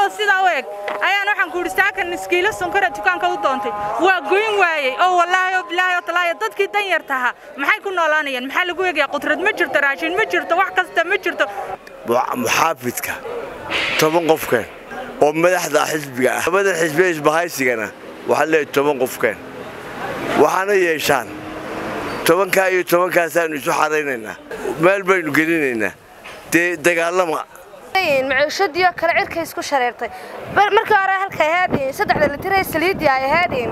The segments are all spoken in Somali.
sidaa u eg ayaan waxaan ku idhi saakan iskiilo sonkora dukaanka u doontay waa goyn waayey oo wallaahi oo bilaahi oo talaahi dadkii danyarta ahaa maxay ku noolaanayaan maxaa lagu egayaa qudrad ma jirto raashin ma jirto wax kasta ma jirto muxaafidka toban qofkeen oo madaxda xisbiga ah labada xisbiya isbahaysigana waxaa leeyahay toban qofkeen waxaana yeeshaan tobankaa iyo tobankaasaanu isu xaraynaynaa meel baynu gelinaynaa dee dagaalama maciishadiioo kale cirkay isku shareertay markii hore halkay ahaadeen saddexda litiree saliidii ay ahaadeen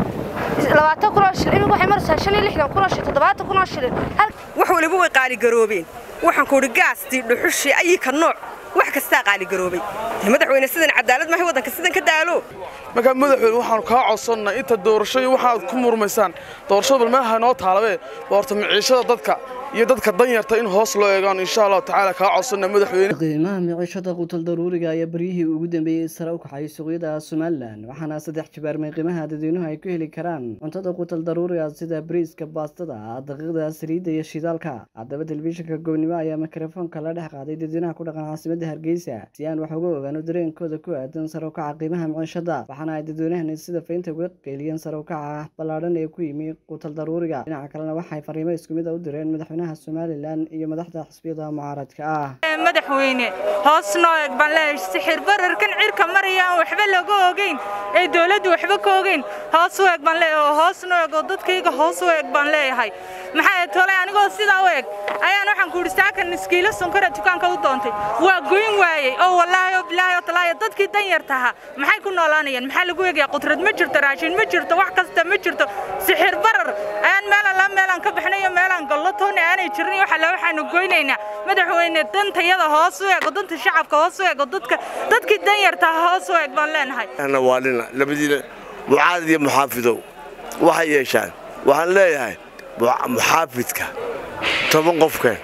labaatan kunoo shilin imika waxay maraysaa shan iyo lixdan kunoo shilin toddobaatan kunoo shilin wax waliba way qaaligaroobeen waxaan ku idhi gaastii dhuxushii ayika nooc wax kastaa qaaligaroobay madaxweyne sidan cadaalad maahay waddanka sidan ka daalo markaa madaxweyne waxaanu kaa codsannay inta doorashooyin waxaad ku murmaysaan doorashada bal meelaha noo taalabee waa horta maciishada dadka iyo dadka danyarta in hoos loo eegaan insha allahu tacaala kaa codsana madaxweyne qiimaha miciishada qutal daruuriga ayaa baryihii ugu dambeeyey sare u kacay suuqyada somalilan waxaana saddex jibaarmay qiimaha dadweynuhu ay ku heli karaan cuntada qutal daruuriga sida bariiska baastada daqiiqda saliidda iyo shidaalka haddaba telefishinka goobnimo ayaa mikrofoonka la dhex qaaday dadweynaha ku dhaqan caasimada hargeysa si aan wax uga ogaano dareenkooda ku aadan sare u kaca qiimaha miciishada waxaana ay dadweynahani sida faynta uga qeyliyeen sare u kaca ballaadhan ee ku yimi qutal daruuriga dhinaca kalena waxay fariimo isku mid a u direen madaxweynaha somalilan iyo madaxda xisbiyada mucaaradka ah madaxweyne hoos noo eg baan leeyahay sixir bararkan cirka maraya aan waxba laga ogeyn ee dawladdu waxba ka ogeyn hoos u eg baan leeyahay oo hoos noo eg oo dadkayga hoos u eg baan leeyahay maxaa tolay anigoo sidaa u eg ayaan waxaan ku idhi saakan iskiilo sonkora dukaanka u doontay waa goyn waayey oo wallaahi oo bilaahi oo talaahi dadkii danyarta ahaa maxay ku noolaanayaan maxaa lagu egayaa qudrad ma jirto raashin ma jirto wax kasta ma jirto sixir barar ayaan meelan la meelaan ka baxnayo meelaan gallo toona aanay jirin waxa la waxaanu goynaynaa madaxweyne dantayada hoos u eego danta shacabka hoos u eego dadka dadkii danyarta hoos u eeg baan leenahay ana waalina labadiina mucaarad iyo muxaafidow waxay yeeshaan waxaan leeyahay muxaafidka toban qofkeen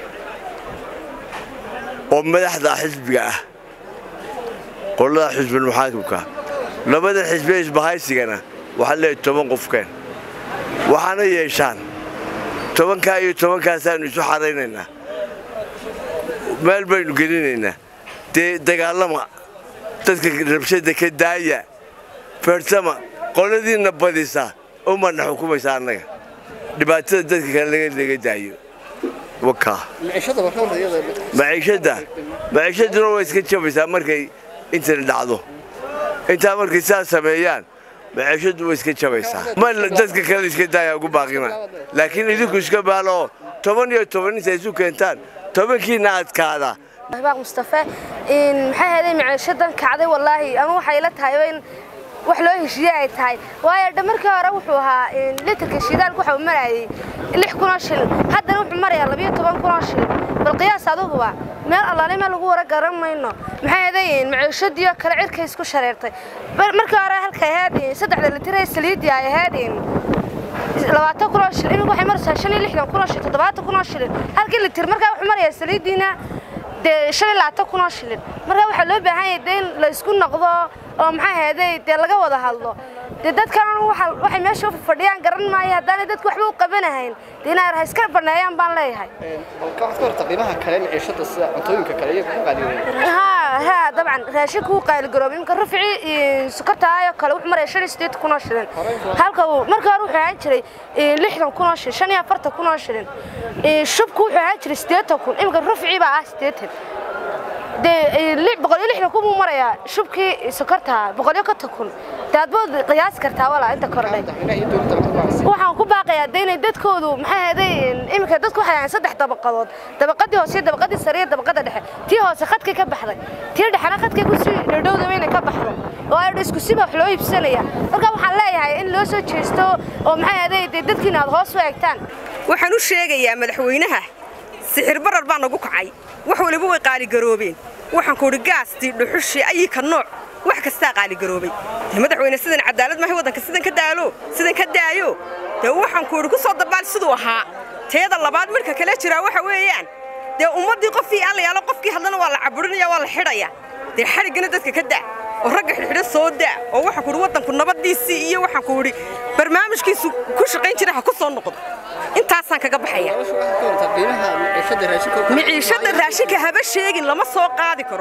oo madaxda xisbiga ah qolada xisbul muxaakimka labada xisbiya isbahaysigana waxaa leeyahay toban qofkeen waxaana yeeshaan tobankaa iyo tobankaasaanu isu xaraynaynaa meel baynu gelinaynaa dee dagaalama dadka rabshada ka daaya feersama qoladiinna badisa umana xukumaysa annaga dhibaatada dadka kale laga daayo wakaa maciishadda maciishaduna way iska jabaysaa markay intana dhacdo intaa markay sidaas sameeyaan maciishaddu way iska jabaysaa ma dadka kale iska daaya ugu baaqina laakiin idinku iska baalo toban iyo toban intay isu keentaan tobankiina adkaada baaq mustafe maxay ahayd maciishadan kacday wallaahi ama waxay la tahay in wax loo heshiiye ay tahay waayo dha markii hore wuxuu ahaa litirka shidaalku waxa uu marayay lix kunoo shilin haddana wuxuu marayaa labiyo toban kunoo shilin bal qiyaas aduguba meel allaale meel lagu wara garan mayno maxay ahayd maciishadii oo kale cirkay isku shareertay markii hore halkay ahaadeen saddexda litiree saliidii ay ahaadeen labaatan kunoo shilin imika waxay maraysaa shan iyo lixdan kunoo shilin toddobaatan kunoo shilin halkii litir markaa wuxuu marayaa saliidiina dee shan iyo labaatan kunoo shilin markaa waxaa loo baahan yahay dee in la isku noqdo oo maxaa ahayday dee laga wada hadlo dee dadkan waxay meesha u fadhiyaan garan maayo haddaanay dadku waxba u qabanahayn dee inay ha iska baneeyaan baan leeyahay ها ها طبعا راشيك هو قايل قروب يمكن رفعي سكرتها هاي كله وحمر مرة شن ستيت كنا شلين هالك هو مرة روح عاجري لحنا كنا شلين شن يا فرت كنا شلين شبكو عاجري ستيت كون يمكن رفعي بقى ستيت de boqolyo lixdan ku buu marayaa shubkii sokorta boqolyo ka takun de adbood qiyaas kartaa walaa inta kordhay waxaan ku baaqayaa de inay dadkoodu maxay ahaday iminka dadku waxay ahayn saddex dabaqadood dabaqadii hoose dabaqadii sare iyo dabaqada dhexe tii hoose khadkay ka baxday tii dhexena khadkay ku sii dhowdhowdaba inay ka baxdo oo ay isku siba wax loo iibsanaya marka waxaan leeyahay in loo soo jeesto oo maxay ahaday de dadkiina aad hoos u eegtaan waxaan u sheegayaa madaxweynaha sixir barar baa nagu kacay wax waliba way qaaligaroobeen waxaan ku idhi gaastii dhuxushii ayika nooc wax kastaa qaaligaroobay madaxweyne sidan cadaalad maahay waddanka sidan ka daalo sidan ka daayo dee waxaan ku idhi ku soo dabaal siduu ahaa teeda labaad midhka kale jiraa waxa weeyaan dee ummaddii qofkii aan la yaalo qofkii hadlana waa la caburinaya waa la xidhaya dee xadhiggana dadka ka daa oo ragga xidhxidho soo daa oo waxaan ku idhi waddanku nabaddiisii iyo waxaan ku idhi barnaamijkiisu ku shaqayn jira ha ku soo noqdo intaasaan kaga baxaya miciishada raashinka haba sheegin lama soo qaadi karo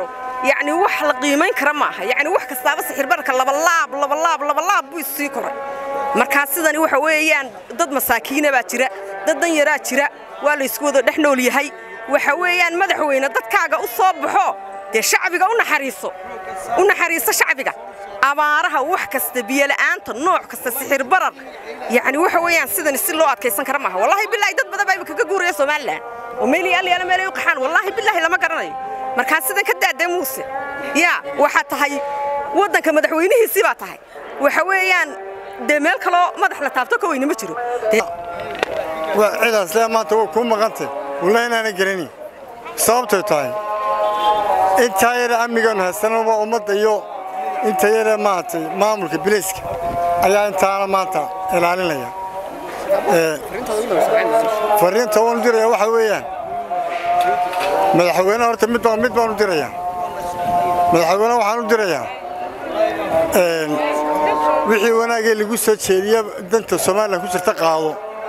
yacni wax la qiimayn kara ma aha yacni wax kastaaba sixirbararka labalaab labalaab labalaab buu isii koray markaa sidani waxa weeyaan dad masaakiina baa jira dad danyaraa jira waa la isku wada dhex nool yahay waxa weeyaan madaxweyne dadkaaga u soo baxo dee shacbiga u naxariiso u naxariiso shacbiga abaaraha wax kasta biyola'aanta nooc kasta sixir barar yacni waxa weeyaan sidani si loo adkaysan kara maaha wallaahi bilaahi dad badan baa imika ka guuraya somalilan oo meel yaal yaala meelay u qaxaan wallaahi bilaahi lama garanayo markaa sidan ka daadee muuse yaa waxaa tahay waddanka madaxweynihiisii baa tahay waxa weeyaan dee meel kaloo madax la taabto ka weyne ma jiro cidaas le maanta waa kuu maqantay wallahi inaana garani sababtay tahay intaa yare amnigaanu haysanaba ummadda iyo inta yare maaragtay maamulka bilayska ayaa intaana maanta ilaalinaya fariinta waanu diraya waxa weeyaan madaxweyne horta mid baan mid baan u dirayaa madaxweyne waxaan u dirayaa wixii wanaagee lagu soo jeediya danta somalilan ku jirta qaado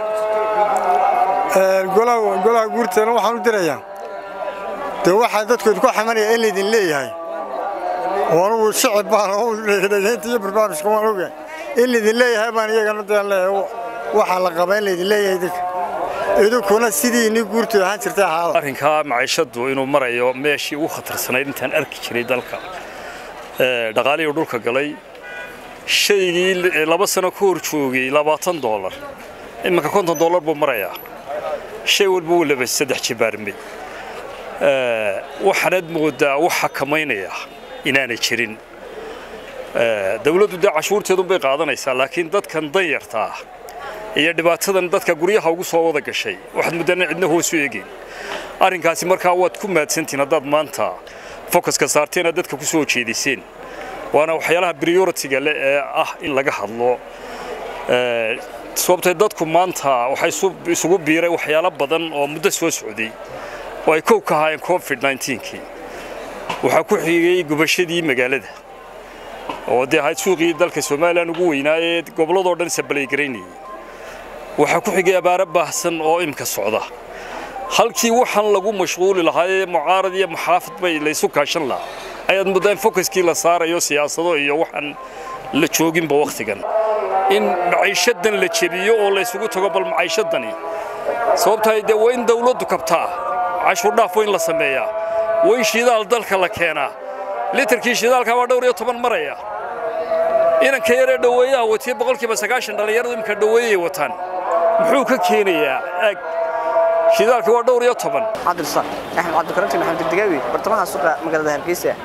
golaha guurteena waxaan u dirayaa dee waxaa dadkooda ku xamanaya in laydin leeyahay oo anugu shicib baan dhegdhegaynta iyo barnaamijka waan ogahay in laydin leeyahay baan iyagana deen leeyahay waxaa la qabaa in laydin leeyahay idinka idinkuna sidii inii guurtooda ahaan jirtay ahaada arrinkaa maciishadu inuu marayo meeshii ugu khatarsanayd intaan arki jiray dalka dhaqaalihii dhulka galay shaygii laba sano ka hor joogay labaatan doolar iminka konton doolar buu marayaa shay walba wuu laba saddex jibaarmay waxaanaad moodaa wax xakamaynaya inaanay jirin dawladdu dee cashuurteedun bay qaadanaysaa laakiin dadkan danyarta ah iyo dhibaatadan dadka guryaha ugu soo wada gashay waxaad muddana cidna hoosu eegayn arrinkaasi markaa waad ku mahadsantihin haddaad maanta focuska saarteen aad dadka ku soo jeediseen waana waxyaalaha prioritiga leh ee ah in laga hadlo sababtay dadku maanta waxay isugu biiray waxyaalo badan oo muddo soo socday oo ay kow ka ahaayeen covid 19kii waxaa ku xigay gubashadii magaalada oo dee ahayd suuqii dalka somalilan ugu weynaaye gobolladoo dhan sabalaygaraynayay waxaa ku xigay abaaro baahsan oo imka socda halkii waxaan lagu mashquuli lahaayee mucaarad iyo maxaafid bay laysu kaashan lahaa ayaad muddaa in focuskii la saarayo siyaasado iyo waxaan la jooginba wakhtigan in maciishadan la jebiyo oo laysugu tago bal maciishadani sababtahay dee waa in dawladdu kabtaa cashuurdhaaf waa in la sameeyaa waa in shidaal dalka la keenaa litarkii shidaalka waa dhowr iyo toban maraya inanka yaree dhoweeyaha watiye boqolkiiba sagaashan dhallinyaradu imika dhoweeyay wataan muxuu ka keenayaa aag shidaalka waa dhowr iyo toban cabdirasaaq axmed cabdikaranti maxamed degdegaawi bartamaha suuqa magaalada hargeysa